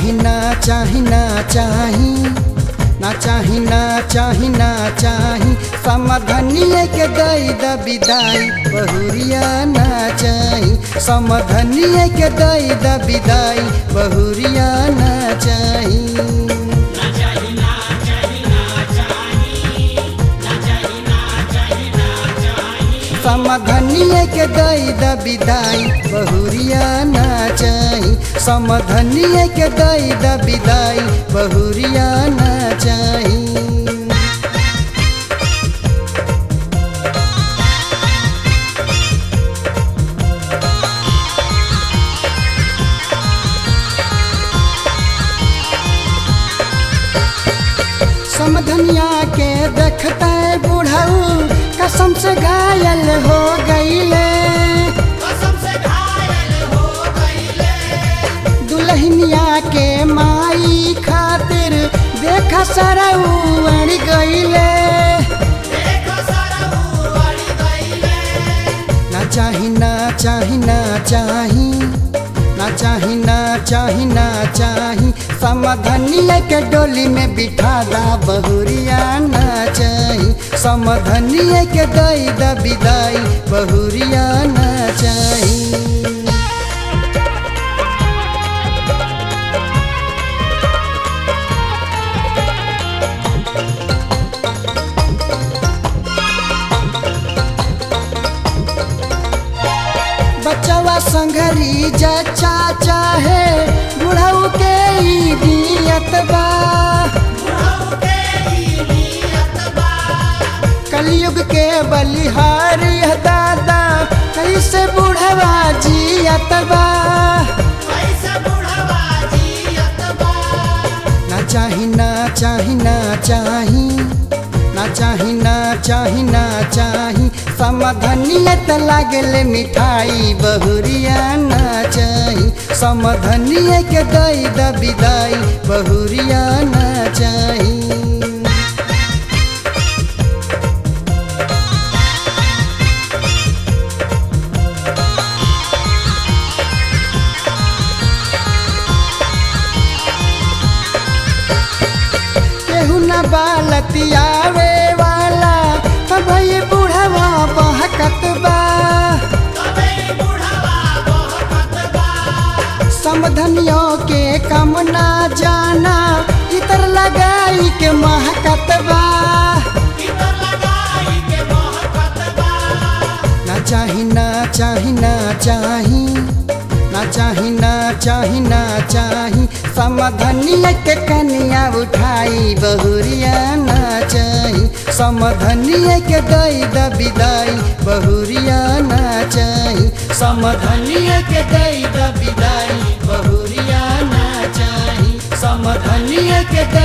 चाही ना चाही ना चाही ना चाही ना चाही ना चाही समधनिए के दई द विदाई बहुरिया ना चाही समधनिए के दई द विदाई बहुरिया ना चाही समधनिए के दई द विदाई बहुरिया ना चाही समधनिए के दई द विदाई बहुरिया ना चाही समधनिया के देखते बुढ़ऊ कसम से घायल हो गईले कसम से घायल हो गईले दुल्हनिया के माई खातिर देख सरऊ अड़ गईले देखो सरऊ अड़ी गईले ना चाही ना चाही ना चाही ना चाही ना चाही ना चाही समधनिया के डोली में बिठा दा बहुरिया ना चाही समधनिया के दई द विदाई बहुरिया ना चाही बचवा संघरी जचा चाहे बुढ़ऊ के ई दियत बा बुढ़ऊ के ही नियत बा कलयुग के बलिहारी है दादा कैसे बुढ़वा जियत बा कैसे बुढ़वा जियत बा ना चाही ना चाही ना चाही ना चाही ना चाही ना चाही समधनियत लागले मिठाई बहुरिया ना चाही समधनिय के दई द विदाई बहुरिया ना चाही केहू न बालतियावे वाला भई बुढ़वा बहकत बा तबे बुढ़वा बहकत बा समधनियों के कम ना जाना इतर लगाई के महकत बा इतर लगाई के बहकत बा ना चाही ना चाही ना चाही ना चाही ना चाही ना चाही समधनिया के कनिया उठाई बहुरिया ना चाही समधनिया के दई द विदाई बहुरिया ना चाही समधनिया के दई द विदाई बहुरिया ना चाही समधनिया के